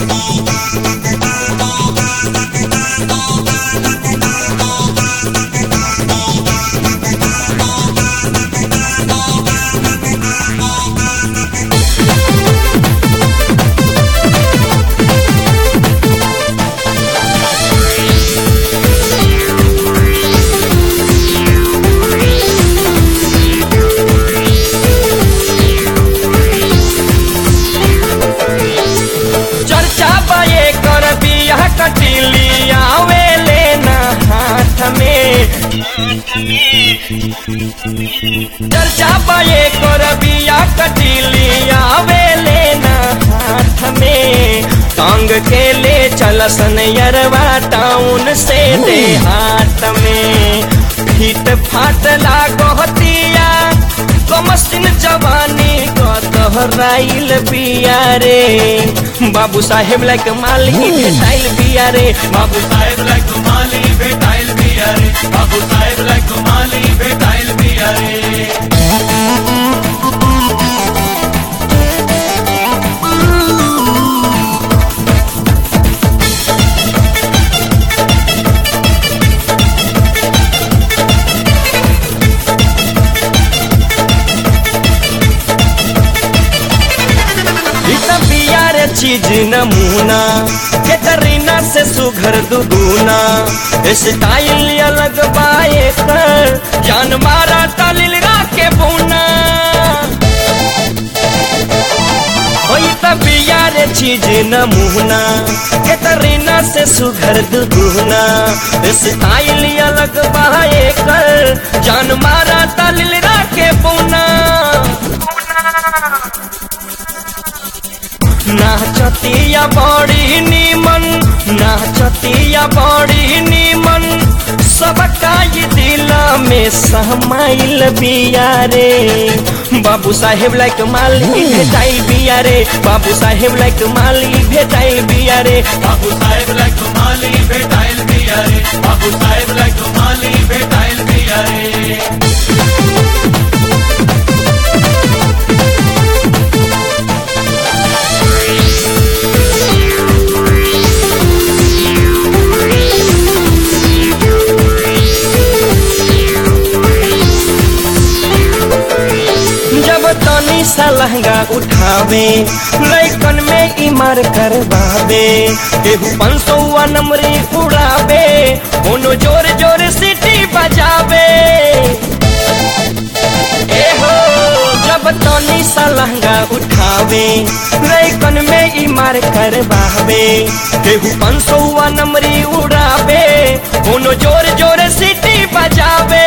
चर्चा बाए कर बिया कटिली आवे लेना हाथ में चर्चा बाए कर बिया कटिली आवे लेना हाथ में टांग के ले चलसन यरवा टाउन से दे हाथ में फीट फाट लागोतिया कमसिन जवानी का तोहराइल बिया रे बाबू साहेब लाइक मालिक भेटाइल बिया रे बाबू साहेब लाइक माली भेटाइल बिया रे बाबू साहेब लाइक माली भेटाइल बिया रे इतना बिया रे चीज नमूना कैटरीना से सुघर दुगुना स्टाइल अलग बाए कर जान मारा तालिल के बुना ओई बिया रे चीज नमूना कैटरीना से सुघर दुगुना स्टाइल अलग बाए कर जान मारा तालिल के बुना नाचतिया बड़ी नीमन नाचतिया बड़ी नीमन सबका ये दिल में सहमाइल बिया रे बाबू साहेब लाइक माली भेटाइल बिया रे बाबू साहेब लाइक माली भेटाइल बिया रे बाबू साहेब लाइक माली भेटाइल बिया रे बाबू साहेब लाइक माली भेटाइल बिया रे जब तनी सा लहंगा उठावे लैकन में इमर करवावे केहू पाँच सौ नंबरी उड़ावे कोनो जोर जोर सीटी बजावे ए हो जब तनी सा लहंगा उठावे लैकन में इमर करवावे केहू पाँच सौ नंबरी उड़ावे कोनो जोर जोर सीटी बजावे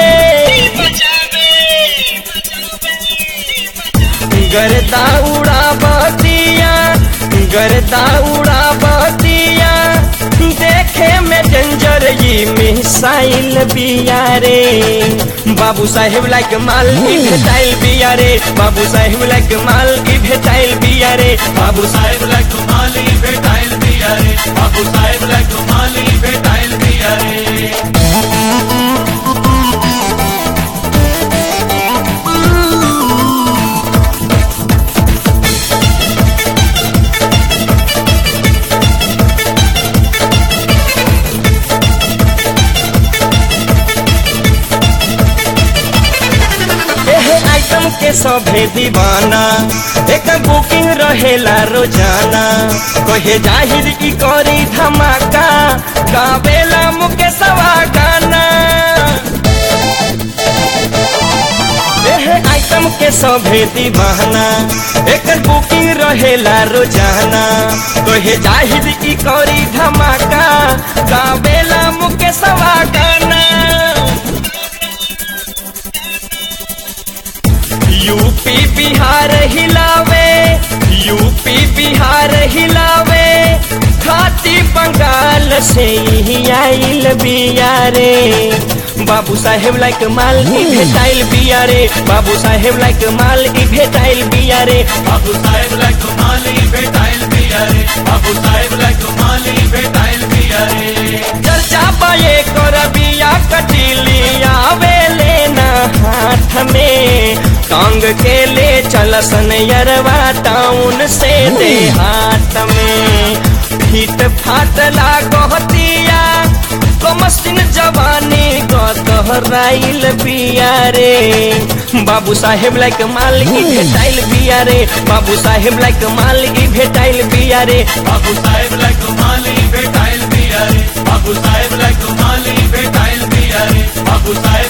गरदा उड़ा बतिया गरदा उड़ा बतिया देखे में डेंजर ये मिसाइल बिया रे बाबू साहेब लाइक माल की भेटाइल बिया रे बाबू साहेब लाइक माल की भेटाइल बिया रे बाबू साहेब लाइक माली भेटाइल बिया रे बाबू साहेब लाइक माली भेटाइल बिया रे एहे आइटम के सभे दीवाना एक बुकिंग रहेला रोजाना कहे जाहिर की करी धमाका गावेला मुकेशवा गाना एहे आइटम के सभे दीवाना एक बुकिंग रहेला रोजाना कहे जाहिर की करी धमाका गावेला मुकेशवा गाना यूपी बिहार हिलावे यूपी बिहार हिलावे खाती बंगाल से ही आइल बिया रे बाबू साहेब लाइक माल की भेटाइल बिया रे बाबू साहेब लाइक माल की भेटाइल बिया रे बाबू साहेब लाइक माली भेटाइल बिया रे बाबू साहेब लाइक माली भेटाइल बिया रे चर्चा पाए कर बिया कटिली आवे लेना हाथ में टांग के ले चलसन यरवा टाउन से दे हाथ में फाटला कहतिया कमसिन जवानी गहराइल बिया रे बाबू साहेब लाइक मालगी भेटाइल बिया रे बाबू साहेब लाइक मालगी भेटाइल बिया रे बाबू साहेब लाइक माली भेटाइल दिया रे बाबू साहेब लाइक माली भेटाइल दिया रे बाबू साहेब